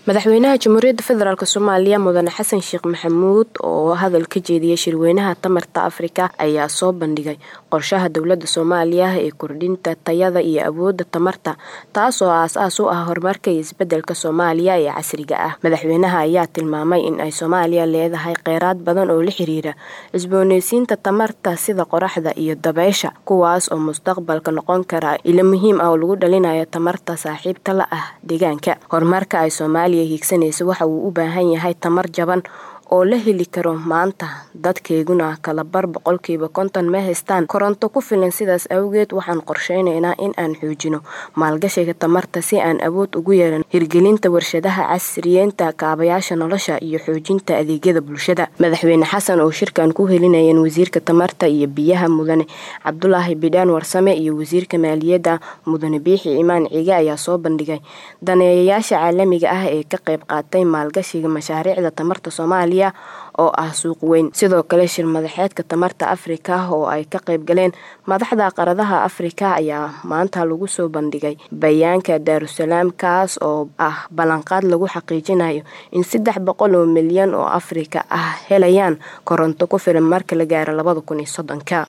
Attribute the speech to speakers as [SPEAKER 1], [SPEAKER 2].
[SPEAKER 1] madaxweynaha jamhuuriyadda federaalk soomaaliya mudane xasan sheekh maxamuud oo hadal ka jeediyay shirweynaha tamarta afrika ayaa soo bandhigay qorshaha dowladda soomaaliya ee kordhinta tayada iyo awoodda tamarta taasoo aas-aas u ah horumarka iyo isbedelka soomaaliya ee casriga ah madaxweynaha ayaa tilmaamay in ay soomaaliya leedahay kheyraad badan oo la xiriira cusbooneysiinta tamarta sida qoraxda iyo dabeysha kuwaas oo mustaqbalka noqon kara ilo muhiim ah oo lagu dhalinayo tamarta saaxiibta la ah deegaanka horumarka ay soomaaliya hiigsanaysa waxa uu u baahan yahay tamar jaban oo la heli karo maanta dadkeeguna kala bar boqolkiiba konton ma haystaan koronto ku filan sidaas awgeed waxaan qorsheyneynaa in aan xoojino maalgashiga tamarta si aan awood ugu yeelan hirgelinta warshadaha casriyeynta kaabayaasha nolosha iyo xoojinta adeegyada bulshada madaxweyne xasan oo shirkan ku helinayeen wasiirka tamarta iyo biyaha mudane cabdulaahi bidhaan warsame iyo wasiirka maaliyadda mudane biixi imaan cige ayaa soo bandhigay daneeyayaasha caalamiga ah ee ka qayb qaatay maalgashiga mashaariicda tamarta soomaaliya oo ah suuq weyn sidoo kale shir madaxeedka tamarta afrika oo ay ka qayb galeen madaxda qaradaha afrika ayaa maanta lagu soo bandhigay bayaanka daarusalaam kaas oo ah ballanqaad lagu xaqiijinayo in saddex boqol oo milyan oo afrika ah helayaan koronto ku filan marka la gaaro labada kun iyo soddonka